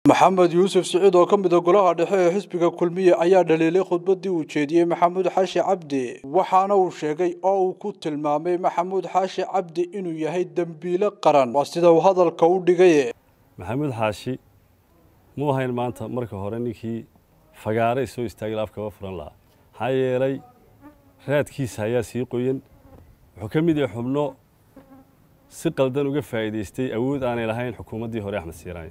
maxamed yuusuf siciid oo ka mid a golaha dhexe ee xisbiga kulmiye ayaa dhaliilay khudbaddii uu jeediyey maxamuud xaashi cabdi waxaana uu sheegay oo uu ku tilmaamay maxamuud xaashi cabdi inuu yahay dembiile qaran waa sida uu hadalka u dhigay maxamuud xaashi muu ahayn maanta marka hore ninkii fagaaray soo istaagay afkaba furan lahaa maxaa yeelay raadkiisa ayaa sii qoyan wuxuu ka mid yahay xubno si qaldan uga faa'iidaystay awood aanay lahayn xukuumaddii hore axmed siiraaye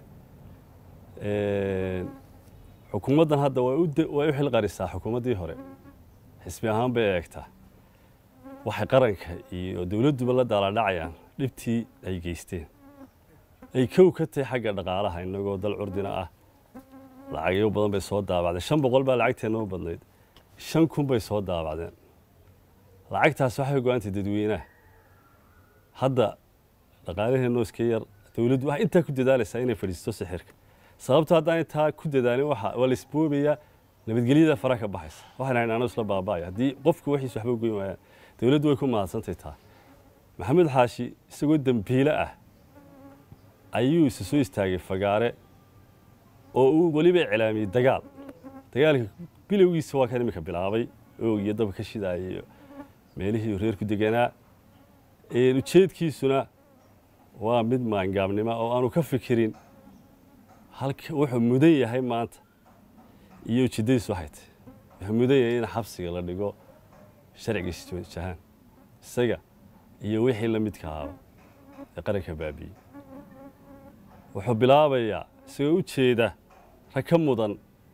xukuumaddan hadda way u xilqarisaa xukuumaddii hore xisbi ahaan bay eegtaa waxay qaranka iyo dowladduba la daaladhacayaan dhibtii ay geysteen ay kow ka tahay xagga dhaqaalaha innagoo dal curdina ah lacagyo badan bay soo daabacdeen shan boqol baa lacagteenna u badnayd shan kun bay soo daabacdeen lacagtaas waxay go-aantay dadweynaha hadda dhaqaalaheenno iska yar dowladdu waxay intaa ku dadaalaysaa inay fadhiisto sixirka sababto haddaan intaa ku dadaalin waa la isboobayaa nabadgelyada fara ka baxaysa waxaan hayn ano isla baaba'aya haddii qofku waxiis waxba goyn waayaan dowladdu way ku mahadsantahy taa maxamed xaashi isagoo dembiile ah ayuu isa soo istaagay fagaare oo uu weliba iclaamiyey dagaal dagaalka bilowgiisa waa kan iminka bilaabay oog iyo daba ka shidaaya iyo meelihii reer ku deganaa ujeedkiisuna waa mid maangaabnima oo aanu ka fikirin halka wuxuu mudan yahay maanta iyo ujeeddadiisu waxay tahy wuxuu mudan yahay in xabsiga la dhigo sharcigiisa jahaan isaga iyo wixii la midka ahaaba ee qaranka baabi'ey wuxuu bilaabayaa isagoo u jeeda rag ka mudan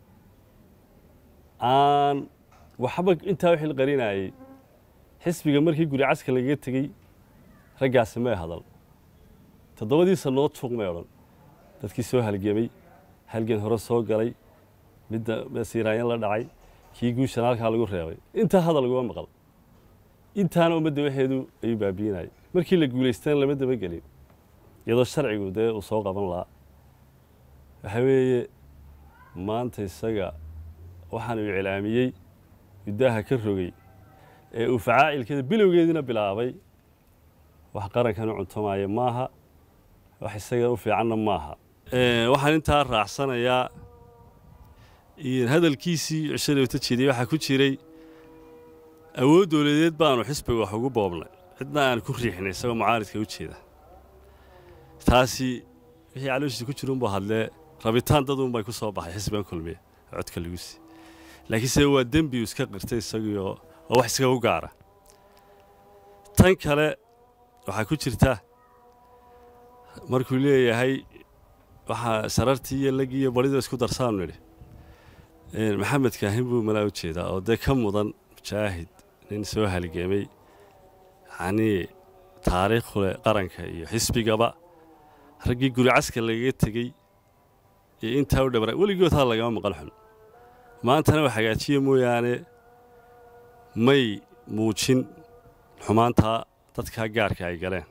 aan waxba intaa u xilqarinayey xisbiga markii guri caska lagaga tegey raggaasi may hadal toddobadii sannood juuq may odhan dadkii soo halgemay halgan hore soo galay midda siiraanyan la dhacay kii guushan halkaa lagu reebay intaa hadal laguma maqal intaana ummadda waxeedu ayuu baabiinayay markii la guulaystana lama dabagelin iyadoo sharcigu dee uu soo qaban lahaa waxaa weeye maanta isaga waxaan uu iclaamiyey guddaaha ka rogay ee uu facaacilkeeda bilowgeediina bilaabay wax qarankan u cuntamaya maaha wax isaga u fiicanna maaha waxaan intaa raacsanayaa hadalkiisii cishalowta jeediyey waxaa ku jiray awood dowladeed baanu xisbiga wax ugu boobnay cidna aan ku riixnay isagoo mucaaridka u jeeda taasi wixii calooshiisa ku jira unbuu hadlee rabitaan daduunbay ku soo baxay xisbigan kulmiya codka lagu sii laakiinse waa dembi uu iska qirtay isagiioo oo wax iskaga u gaara tan kale waxaa ku jirta markuu leeyahay waxaa sarartii iyo lagii iyo barida isku darsaanu nidhi maxamed kaahin buu malaa u jeedaa oo dee ka mudan mujaahid nin soo halgemay yacnii taariikhu leh qaranka iyo xisbigaba raggii guri caska lagaga tegey iyo intaa u dhabra weligood haa lagama maqal xun maantana wax hagaajiya mooyaane may muujin xumaantaa dadkaa gaarka ay galeen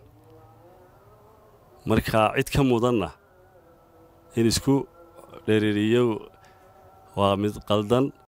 marka cid ka mudanna in isku dhereeriyo waa mid qaldan